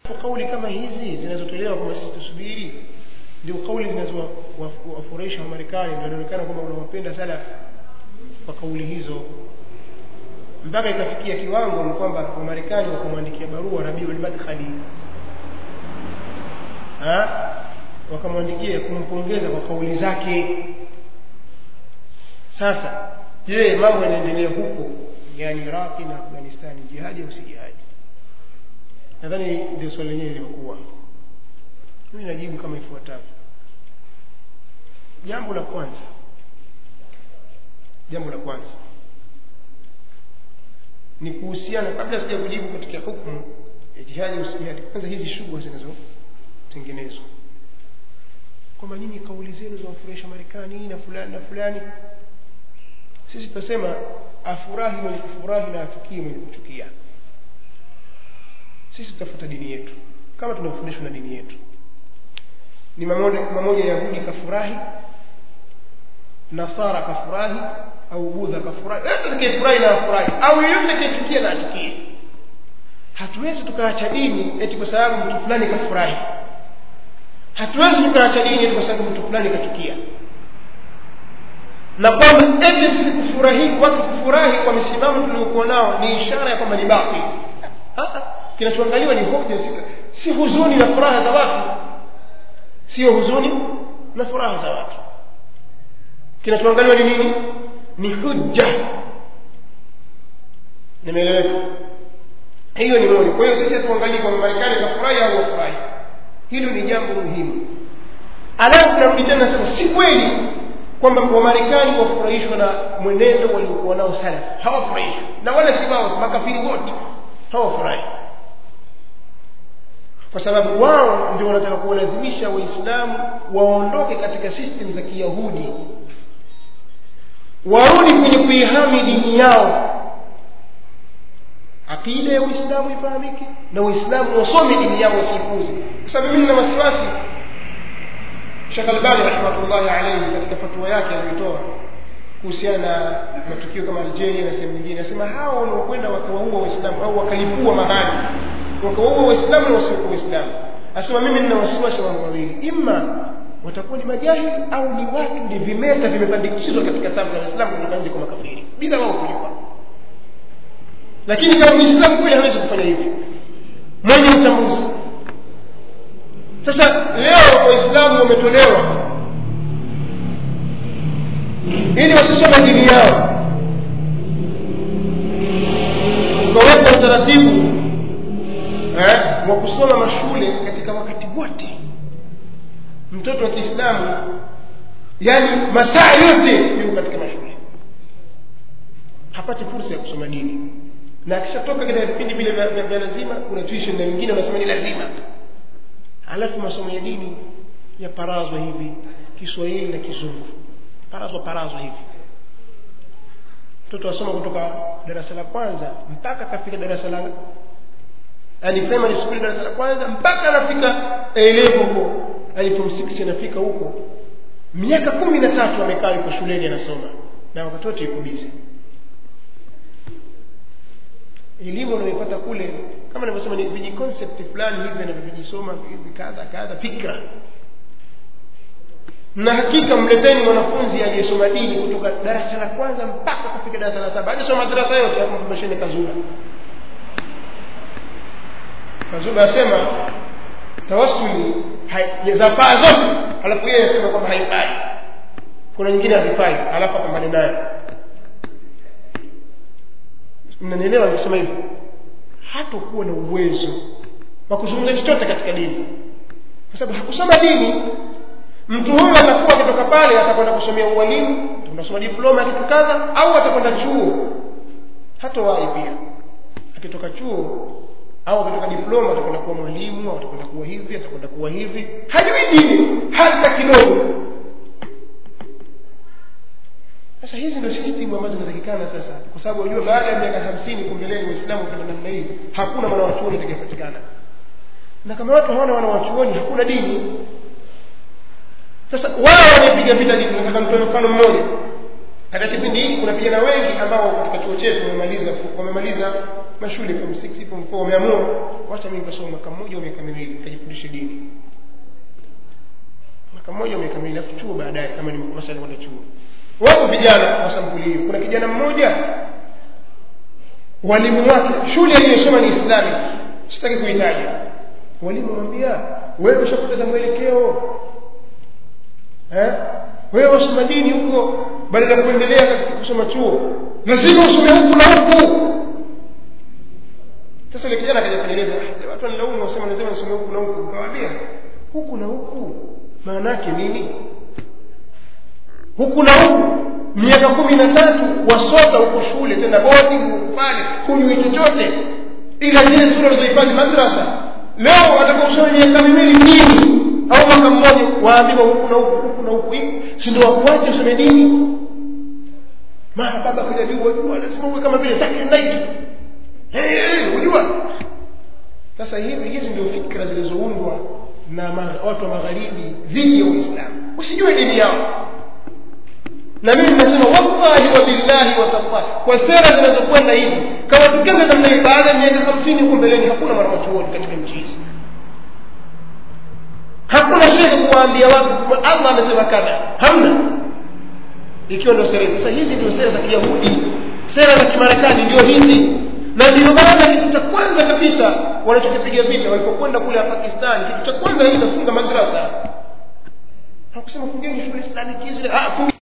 kauli kama hizi zinazotolewa kwamba sisi tusubiri ndio kauli zinazowafurahisha wamarekani ndio inaonekana kwamba unawapenda sana kwa kauli hizo mpaka ikafikia kiwango ni kwamba wamarekani wakamwandikia barua rabiul madkhali wakamwandikia kumpongeza kwa kauli zake sasa je mambo yanaendelea huko yani iraqi na afghanistani jihadi au si jihadi nadhani ndio swali lenyewe lilikuwa mimi najibu kama ifuatavyo jambo la kwanza jambo la kwanza ni kuhusiana kabla sija kujibu katika hukumu ya jihadi usijihadi kwanza hizi shughuli zinazotengenezwa kwamba nyinyi kauli zenu zawafurahisha marekani na fulani na fulani sisi tutasema afurahi mwenye kufurahi na achukie mwenye kuchukia sisi tutafuata dini yetu kama tunavyofundishwa na dini yetu ni mamoja yahudi kafurahi nasara kafurahi au budha kafurahi yote atakayefurahi na afurahi au yeyote atakayechukia na achukie hatuwezi tukaacha dini eti kwa sababu mtu fulani kafurahi hatuwezi tukaacha dini eti kwa sababu mtu fulani kachukia na kwamba eti sisi kufurahi watu kufurahi kwa misimamo tuliokuwa nao ni ishara ya kwamba ni batil kinachoangaliwa ni hoja si, si huzuni na furaha za watu sio huzuni na furaha za watu kinachoangaliwa ni nini ni hujja nimeeleweka hiyo ni moja kwa hiyo sisi hatuangalii kwamba marekani kafurahi au wafurahi hilo ni jambo muhimu alafu narudi tena nasema si kweli kwamba wamarekani wafurahishwa na mwenendo waliokuwa nao salaf hawafurahishwi na wala si wao makafiri wote hawafurahi kwa sababu wao ndio wanataka kuwalazimisha waislamu waondoke katika system za kiyahudi warudi kwenye kuihami dini yao akida ya uislamu ifahamike na waislamu wasome dini yao wasiipuze kwa sababu mimi nina wasiwasi Sheikh Albani rahmatullahi alayhi katika fatwa yake aliyotoa kuhusiana na matukio kama Algeria na sehemu nyingine anasema hao wanaokwenda wakawaua waislamu au wakalipua mahali wakawaua waislamu na wasiokuwa waislamu anasema mimi nina wasiwasi mambo mawili imma watakuwa ni majahili au ni watu ni vimeta vimepandikizwa katika safu za waislamu kutoka nje kwa makafiri bila wao kujua lakini kama muislamu kweli hawezi kufanya hivyo mwenye utambuzi sasa leo waislamu wametolewa ili wasisome dini yao ukaweka utaratibu eh, wa kusoma mashule katika wakati wote mtoto wa kiislamu yani masaa yote yuko katika mashule hapati fursa ya kusoma dini na akishatoka katika vipindi vile vya lazima kuna tuition na wengine wanasema ni lazima alafu masomo ya dini yaparazwa hivi kiswahili na kizungu parazwa parazwa hivi mtoto asoma kutoka darasa la kwanza mpaka akafika darasa la yani primary school darasa la kwanza mpaka anafika elevo huko yani form 6 anafika huko miaka kumi na tatu amekaa yuko shuleni anasoma na wakati wote yuko busy elimu unayoipata kule kama nilivyosema ni viji concept fulani hivi anavyojisoma hivi kadha kadha fikra na hakika mleteni mwanafunzi aliyesoma dini kutoka darasa la kwanza mpaka kufika darasa la saba hajasoma madarasa yote hapo mpasheni kazula kazula asema tawassuli zafaa zote alafu yeye asema kwamba haifai kuna nyingine hazifai alafu apambane nayo mnanielewa nikisema hivyo hatakuwa na uwezo wa kuzungumza chochote katika dini kwa sababu hakusoma dini mtu huyu atakuwa akitoka pale atakwenda kusomea ualimu atakwenda kusoma diploma ya kitu kadha au atakwenda chuo hatawahi pia akitoka chuo au akitoka diploma atakwenda kuwa mwalimu au atakwenda kuwa hivi atakwenda kuwa hivi hajui dini hata kidogo sasa hizi ndio system ambazo zinatakikana sasa kwa sababu unajua baada ya miaka hamsini kumbeleni waislamu kwenda namna hii hakuna mwanawachuoni atakayepatikana na kama watu hawana wanawachuoni hakuna dini sasa wao wanapiga vita dini nataka nitoe mfano mmoja katika kipindi hiki kuna vijana wengi ambao katika chuo chetu wamemaliza wamemaliza mashule form 6 form 4 wameamua wacha mimi nikasoma mwaka mmoja au miaka miwili nikajifundishe dini mwaka mmoja au miaka miwili afu chuo baadaye kama ni masala kwenda chuo wapo vijana wa sampuli hiyo kuna kijana mmoja walimu wake shule aliyosoma ni islamic sitaki kuitaja walimu wamwambia wewe ushapoteza mwelekeo eh? wewe wasoma dini huko badala ya kuendelea katika kusoma chuo lazima usome huku na huku sasa ile kijana akaja kunieleza "Ah, watu wanilaumu wasema lazima nisome huku na huku nikamwambia huku na huku maana yake nini huku na huku miaka kumi na tatu wasota huko shule tena boarding huko pale kunywi chochote ila zile sura ulizohifadhi madrasa leo wataka usome miaka miwili dini au mwaka mmoja waambiwa huku na huku huku na huku hivi si ndio wakuache usome dini mara baba kuja juu wajua lazima uwe kama vile Zakir Naik hey, hey, unajua sasa hivi hizi ndio fikra zilizoundwa na ma, watu wa magharibi dhidi ya uislamu usijue dini yao na mimi nimesema wallahi wa billahi wa tallahi kwa sera zinazokwenda hivi kama tukenda namna hii baada ya miaka hamsini huko mbeleni hakuna mwanachuoni katika nchi hizi hakuna shehe kuwaambia watu allah amesema kadha hamna ikiwa ndio sera hizi. sasa hizi ndio sera za kiyahudi sera za kimarekani ndio hizi na ndio maana kitu cha kwanza kabisa wanachokipiga vita walipokwenda kule pakistan kitu cha kwanza kabisa funga madrasa hakusema fungeni shule islamic hizi ah, fungi